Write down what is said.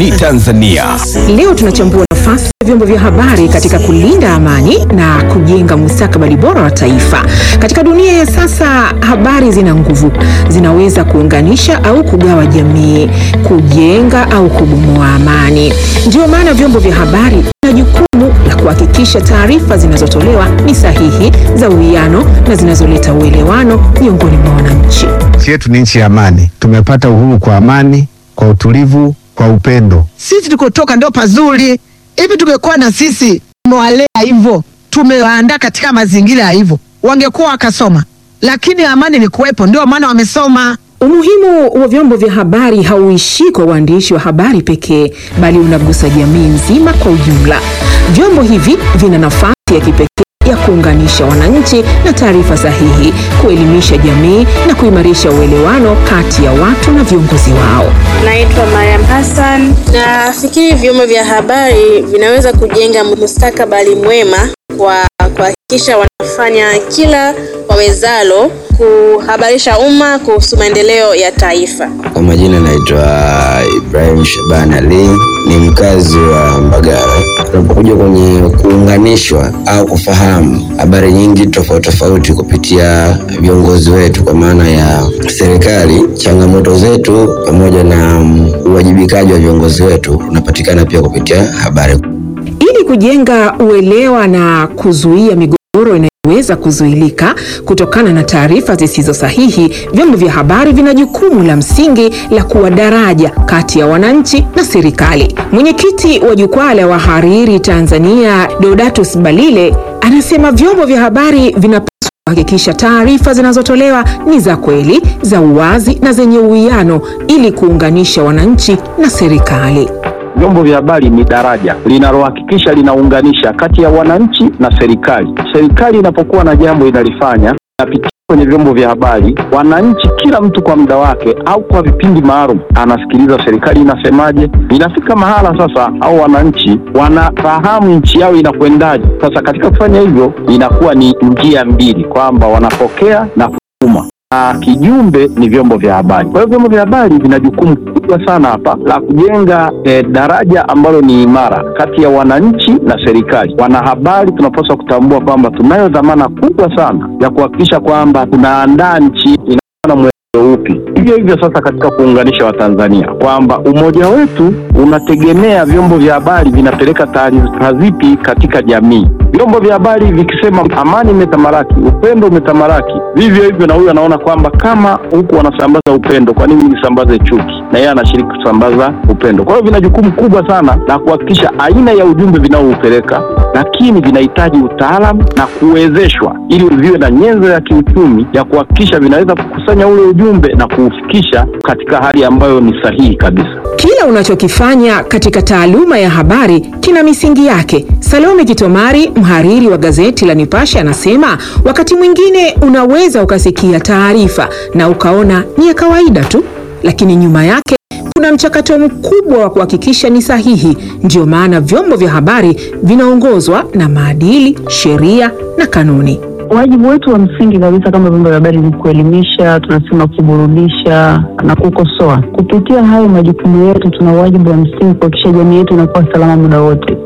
ni Tanzania. Leo tunachambua nafasi ya vyombo vya habari katika kulinda amani na kujenga mustakabali bora wa taifa. Katika dunia ya sasa, habari zina nguvu, zinaweza kuunganisha au kugawa jamii, kujenga au kubomoa amani. Ndio maana vyombo vya habari vina jukumu la kuhakikisha taarifa zinazotolewa ni sahihi, za uwiano na zinazoleta uelewano miongoni mwa wananchi. Nchi yetu ni nchi ya amani. Tumepata uhuru kwa amani, kwa utulivu, kwa upendo. Sisi tulikotoka ndio pazuri. Hivi tungekuwa na sisi tumewalea hivyo, tumewaandaa katika mazingira ya hivyo, wangekuwa wakasoma, lakini amani ni kuwepo, ndio maana wamesoma. Umuhimu wa vyombo vya habari hauishii kwa waandishi wa habari pekee, bali unagusa jamii nzima kwa ujumla. Vyombo hivi vina nafasi ya kipekee ya kuunganisha wananchi na taarifa sahihi, kuelimisha jamii na kuimarisha uelewano kati ya watu na viongozi wao. Naitwa Mariam Hassan. Nafikiri vyombo vya habari vinaweza kujenga mustakabali mwema kwa kuhakikisha wanafanya kila wawezalo kuhabarisha umma kuhusu maendeleo ya taifa. Kwa majina naitwa Ibrahim Shaban Ali, ni mkazi wa Mbagala. Tunapokuja kwenye kuunganishwa au kufahamu habari nyingi tofauti tofauti kupitia viongozi wetu, kwa maana ya serikali, changamoto zetu pamoja na um, uwajibikaji wa viongozi wetu unapatikana pia kupitia habari. Ili kujenga uelewa na kuzuia migogoro inayoweza kuzuilika kutokana na taarifa zisizo sahihi, vyombo vya habari vina jukumu la msingi la kuwa daraja kati ya wananchi na serikali. Mwenyekiti wa Jukwaa la Wahariri Tanzania, Deodatus Balile, anasema vyombo vya habari vinapaswa kuhakikisha taarifa zinazotolewa ni za kweli, za uwazi na zenye uwiano ili kuunganisha wananchi na serikali. Vyombo vya habari ni daraja linalohakikisha linaunganisha kati ya wananchi na serikali. Serikali inapokuwa na jambo inalifanya inapitia kwenye vyombo vya habari, wananchi, kila mtu kwa muda wake au kwa vipindi maalum anasikiliza serikali inasemaje. Inafika mahala sasa, au wananchi wanafahamu nchi yao inakwendaje. Sasa katika kufanya hivyo, inakuwa ni njia mbili, kwamba wanapokea na kutuma na kijumbe ni vyombo vya habari. Kwa hiyo vyombo vya habari vina jukumu kubwa sana hapa la kujenga eh, daraja ambalo ni imara kati ya wananchi na serikali. Wanahabari tunapaswa kutambua kwamba tunayo dhamana kubwa sana ya kuhakikisha kwamba tunaandaa nchi inakuwa na mwelekeo upi. Hivyo hivyo sasa katika kuunganisha Watanzania kwamba umoja wetu unategemea vyombo vya habari vinapeleka taarifa zipi katika jamii. Vyombo vya habari vikisema amani imetamalaki, upendo umetamalaki, vivyo hivyo na huyu anaona kwamba kama huku wanasambaza upendo, kwa nini nisambaze chuki? Na yeye anashiriki kusambaza upendo. Kwa hiyo vina jukumu kubwa sana la kuhakikisha aina ya ujumbe vinaoupeleka, lakini vinahitaji utaalamu na kuwezeshwa ili viwe na nyenzo ya kiuchumi ya kuhakikisha vinaweza kukusanya ule ujumbe na kuufikisha katika hali ambayo ni sahihi kabisa. Kila unachokifanya katika taaluma ya habari kina misingi yake. Salome Kitomari, mhariri wa gazeti la Nipashe, anasema wakati mwingine unaweza ukasikia taarifa na ukaona ni ya kawaida tu, lakini nyuma yake kuna mchakato mkubwa wa kuhakikisha ni sahihi. Ndiyo maana vyombo vya habari vinaongozwa na maadili, sheria na kanuni. Wajibu wetu wa msingi kabisa kama vyombo vya habari ni kuelimisha, tunasema kuburudisha na kukosoa. Kupitia hayo majukumu yetu, tuna wajibu wa msingi kuhakikisha jamii yetu inakuwa salama muda wote.